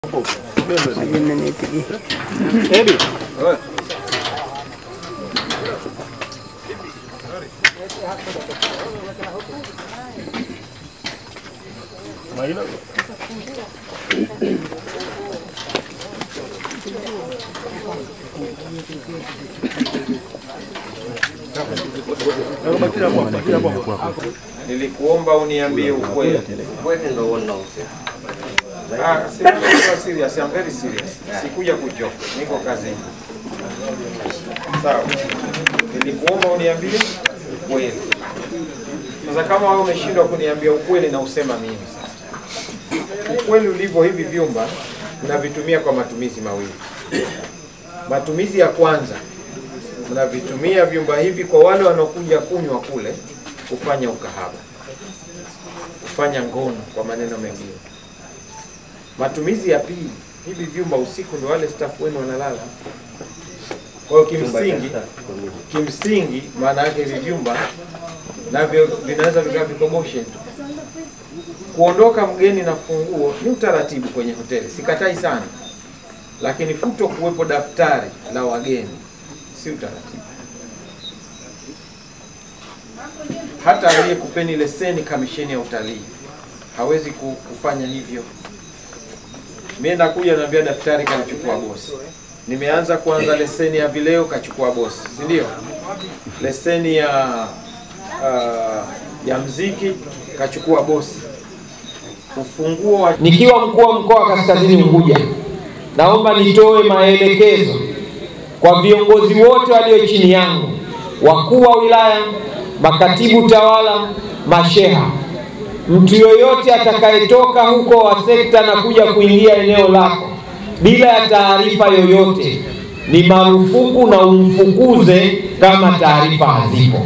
Nilikuomba uniambie ukweli. Ah, si- I'm serious, I'm very serious. Sikuja kujoke, niko kazini. Sawa. Nilikuomba uniambie ukweli. Sasa kama wewe umeshindwa kuniambia ukweli na usema mimi sasa. Ukweli ulivyo hivi vyumba mnavitumia kwa matumizi mawili. Matumizi ya kwanza mnavitumia vyumba hivi kwa wale wanaokuja kunywa kule kufanya ukahaba, kufanya ngono kwa maneno mengine. Matumizi ya pili, hivi vyumba usiku ndio wale staff wenu wanalala. Kwa hiyo kimsingi, kimsingi maana yake hivi vyumba navyo vinaweza vikawa vikoboshe tu. Kuondoka mgeni na funguo ni utaratibu kwenye hoteli, sikatai sana, lakini kuto kuwepo daftari la wageni si utaratibu. Hata aliyekupeni leseni kamisheni ya utalii hawezi ku- kufanya hivyo. Mimi nakuja naambia daftari kanichukua bosi. Nimeanza kuanza leseni ya vileo kachukua bosi, si ndio? Leseni ya uh, ya mziki kachukua bosi. Ufunguo wa Nikiwa mkuu wa mkoa wa Kaskazini Unguja, naomba nitoe maelekezo kwa viongozi wote walio chini yangu, wakuu wa wilaya, makatibu tawala, masheha, mtu yoyote atakayetoka huko wa sekta na kuja kuingia eneo lako bila ya taarifa yoyote, ni marufuku na umfukuze kama taarifa hazipo,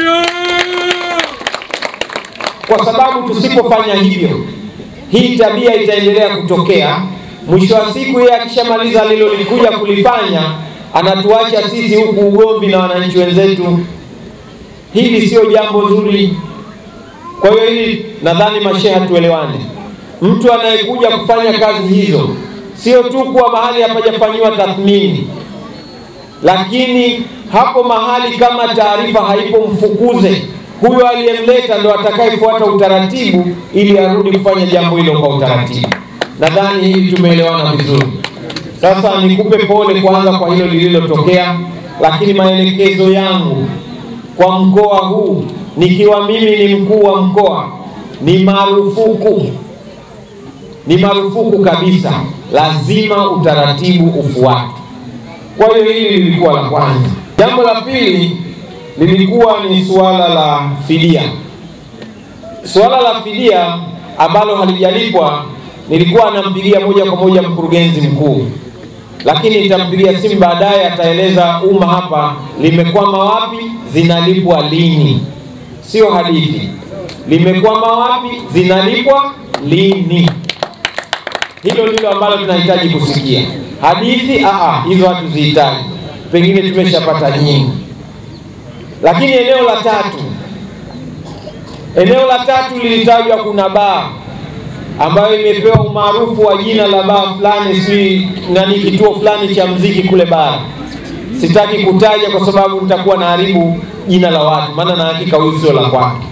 kwa sababu tusipofanya hivyo hii tabia itaendelea kutokea. Mwisho wa siku, yeye akishamaliza alilolikuja kulifanya, anatuacha sisi huku ugomvi na wananchi wenzetu. Hili sio jambo zuri. Kwa hiyo hili nadhani masheha tuelewane. Mtu anayekuja kufanya kazi hizo sio tu kuwa mahali hapajafanyiwa tathmini, lakini hapo mahali kama taarifa haipo, mfukuze huyo aliyemleta, ndo atakayefuata utaratibu ili arudi kufanya jambo hilo kwa utaratibu. Nadhani hili tumeelewana vizuri. Sasa nikupe pole kwanza kwa hilo lililotokea, lakini maelekezo yangu kwa mkoa huu, nikiwa mimi ni mkuu wa mkoa, ni marufuku, ni marufuku kabisa, lazima utaratibu ufuatwe. Kwa hiyo hili lilikuwa la kwanza. Jambo la pili lilikuwa ni suala la fidia. Suala la fidia ambalo halijalipwa, nilikuwa nampigia moja kwa moja mkurugenzi mkuu, lakini nitampigia simu baadaye, ataeleza umma hapa limekwama wapi, zinalipwa lini. Sio hadithi, limekwama wapi, zinalipwa lini. Hilo ndilo ambalo tunahitaji kusikia. Hadithi aa, hizo hatuzihitaji, pengine tumeshapata nyingi. Lakini eneo la tatu, eneo la tatu lilitajwa, kuna baa ambayo imepewa umaarufu wa jina la baa fulani, si nani, kituo fulani cha mziki kule bara. Sitaki kutaja kwa sababu nitakuwa naharibu jina la watu, maana na hakika huyu sio la kwake.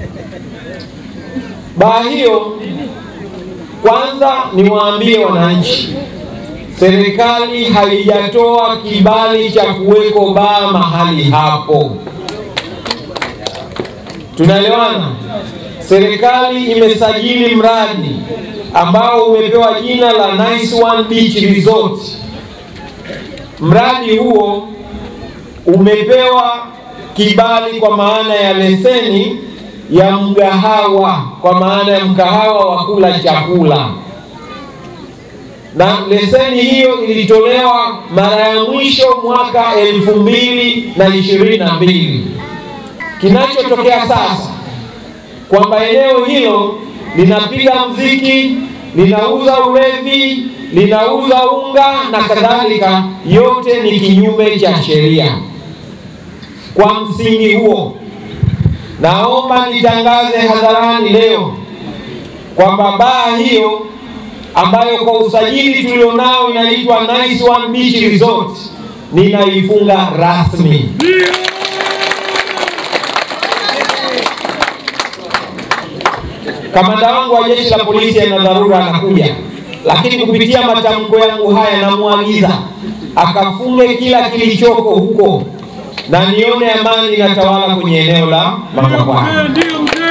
Baa hiyo kwanza niwaambie wananchi, serikali haijatoa kibali cha kuweko baa mahali hapo. Tunaelewana? Serikali imesajili mradi ambao umepewa jina la Nice One Beach Resort. Mradi huo umepewa kibali kwa maana ya leseni ya mgahawa, kwa maana ya mgahawa wa kula chakula, na leseni hiyo ilitolewa mara ya mwisho mwaka elfu mbili na ishirini na mbili. Kinachotokea sasa kwamba eneo hilo linapiga mziki, linauza ulevi, linauza unga na kadhalika, yote ni kinyume cha sheria. Kwa msingi huo, naomba nitangaze hadharani leo kwamba baa hiyo ambayo kwa usajili tulionao inaitwa Nice One Beach Resort ninaifunga rasmi. Kamanda wangu wa jeshi la polisi ana dharura anakuja, lakini kupitia matamko yangu haya namwagiza akafunge kila kilichoko huko na nione amani inatawala kwenye eneo la Makambani.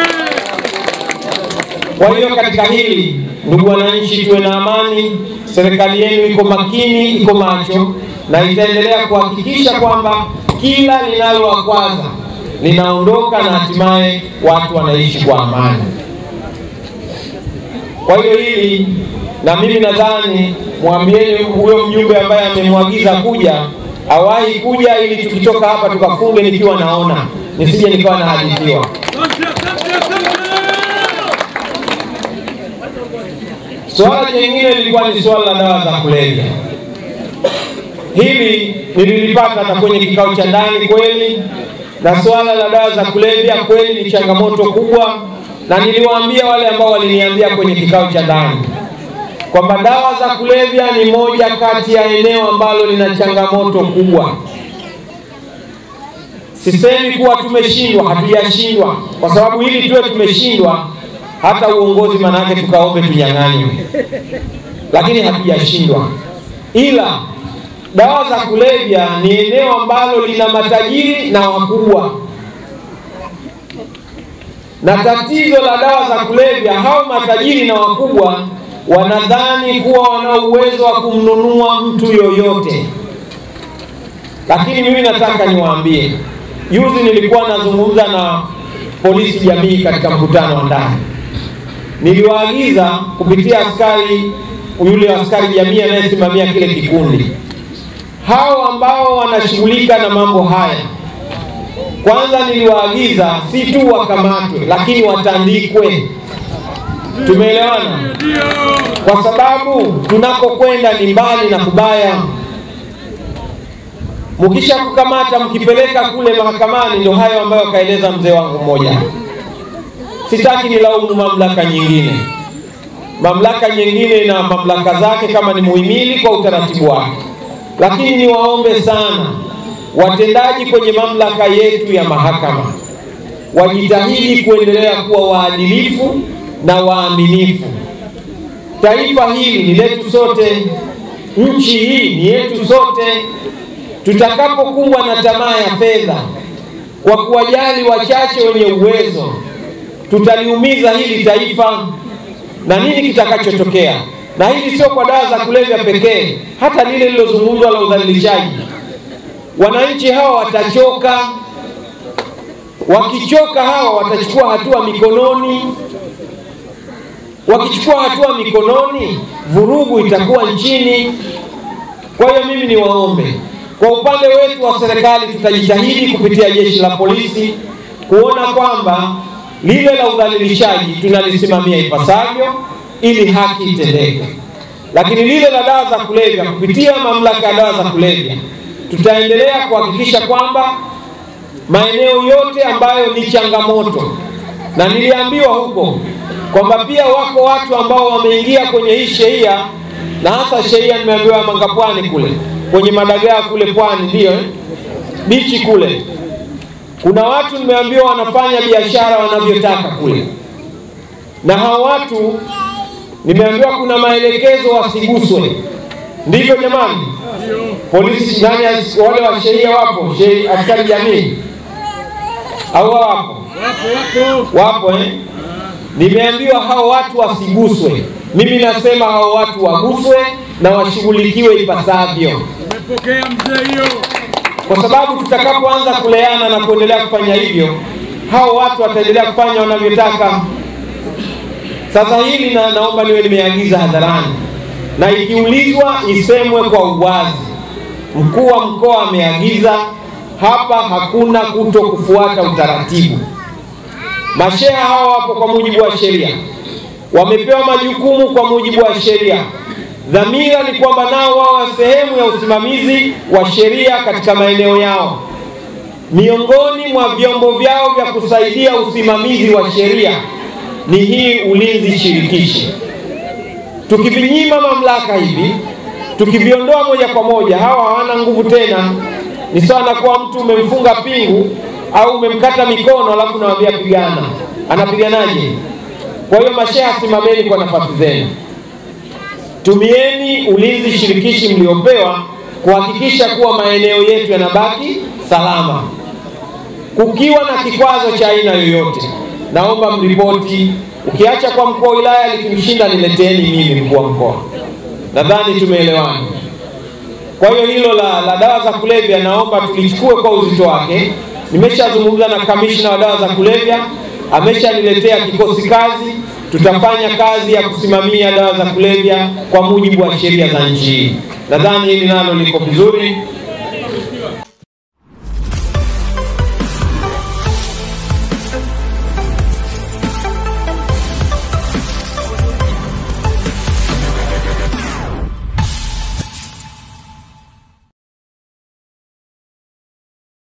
Kwa hiyo katika hili, ndugu wananchi, tuwe na amani. Serikali yenu iko makini, iko macho na itaendelea kuhakikisha kwamba kila linalowakwaza linaondoka na hatimaye watu wanaishi kwa amani. Kwa hiyo hili na mimi nadhani mwambieni huyo mjumbe ambaye amemwagiza kuja awahi kuja, ili tukitoka hapa tukafunge nikiwa naona, nisije nikawa nahadithiwa. Swala jingine lilikuwa ni swala la dawa za kulevya. Hili nililipata hata kwenye kikao cha ndani kweli, na swala la dawa za kulevya kweli ni changamoto kubwa, na niliwaambia wale ambao waliniambia kwenye kikao cha ndani kwamba dawa za kulevya ni moja kati ya eneo ambalo lina changamoto kubwa. Sisemi kuwa tumeshindwa, hatujashindwa, kwa sababu ili tuwe tumeshindwa, hata uongozi manake tukaombe tunyang'anywe, lakini hatujashindwa. Ila dawa za kulevya ni eneo ambalo lina matajiri na wakubwa, na tatizo la dawa za kulevya, hao matajiri na wakubwa wanadhani kuwa wana uwezo wa kumnunua mtu yoyote, lakini mimi nataka niwaambie, juzi nilikuwa nazungumza na polisi jamii katika mkutano wa ndani, niliwaagiza kupitia askari yule askari jamii anayesimamia kile kikundi, hao ambao wanashughulika na mambo haya, kwanza niliwaagiza si tu wakamatwe, lakini watandikwe. Tumeelewana? Kwa sababu tunakokwenda ni mbali na kubaya. Mkisha kukamata mkipeleka kule mahakamani, ndio hayo ambayo kaeleza mzee wangu mmoja. Sitaki nilaumu mamlaka nyingine, mamlaka nyingine na mamlaka zake kama ni muhimili kwa utaratibu wake, lakini niwaombe sana watendaji kwenye mamlaka yetu ya mahakama wajitahidi kuendelea kuwa waadilifu na waaminifu. Taifa hili ni letu sote, nchi hii ni yetu sote. Tutakapokumbwa na tamaa ya fedha kwa kuwajali wachache wenye uwezo, tutaliumiza hili taifa, na nini kitakachotokea? Na hili sio kwa dawa za kulevya pekee, hata lile lilozungumzwa la udhalilishaji. Wananchi hawa watachoka. Wakichoka hawa watachukua hatua mikononi wakichukua hatua mikononi, vurugu itakuwa nchini. Kwa hiyo mimi niwaombe, kwa upande wetu wa serikali, tutajitahidi kupitia jeshi la polisi kuona kwamba lile la udhalilishaji tunalisimamia ipasavyo, ili haki itendeke. Lakini lile la dawa za kulevya, kupitia mamlaka ya dawa za kulevya, tutaendelea kuhakikisha kwamba maeneo yote ambayo ni changamoto, na niliambiwa huko kwamba pia wako watu ambao wameingia kwenye hii sheria, na hasa sheria nimeambiwa ya Mangapwani kule kwenye madagaa kule pwani, ndio eh? bichi kule, kuna watu nimeambiwa wanafanya biashara wanavyotaka kule, na hao watu nimeambiwa kuna maelekezo wasiguswe. Ndivyo jamani? Polisi nani, wale wa sheria wapo, askari jamii au wapo? Wapo eh? Nimeambiwa hao watu wasiguswe. Mimi nasema hao watu waguswe na washughulikiwe ipasavyo, Umepokea mzee hiyo? kwa sababu tutakapoanza kuleana na kuendelea kufanya hivyo, hao watu wataendelea kufanya wanavyotaka. Sasa hili na naomba niwe nimeagiza hadharani, na ikiulizwa isemwe kwa uwazi. Mkuu wa mkoa ameagiza hapa, hakuna kuto kufuata utaratibu. Masheha hawa wapo kwa mujibu wa sheria, wamepewa majukumu kwa mujibu wa sheria. Dhamira ni kwamba nao wawe sehemu ya usimamizi wa sheria katika maeneo yao. Miongoni mwa vyombo vyao vya kusaidia usimamizi wa sheria ni hii ulinzi shirikishi. Tukivinyima mamlaka hivi, tukiviondoa moja kwa moja, hawa hawana nguvu tena. Ni sawa na kuwa mtu umemfunga pingu au umemkata mikono, alafu unamwambia pigana, anapiganaje? Kwa hiyo masheha, simameni kwa nafasi zenu, tumieni ulinzi shirikishi mliopewa kuhakikisha kuwa maeneo yetu yanabaki salama. Kukiwa na kikwazo cha aina yoyote, naomba mripoti. Ukiacha kwa mkuu wa wilaya, likimshinda nileteeni mimi, mkuu wa mkoa. Nadhani tumeelewana. Kwa hiyo hilo la, la dawa za kulevya naomba tulichukue kwa uzito wake. Nimeshazungumza na kamishna wa dawa za kulevya, ameshaniletea kikosi kazi. Tutafanya kazi ya kusimamia dawa za kulevya kwa mujibu wa sheria za nchi hii. Nadhani hili nalo liko vizuri.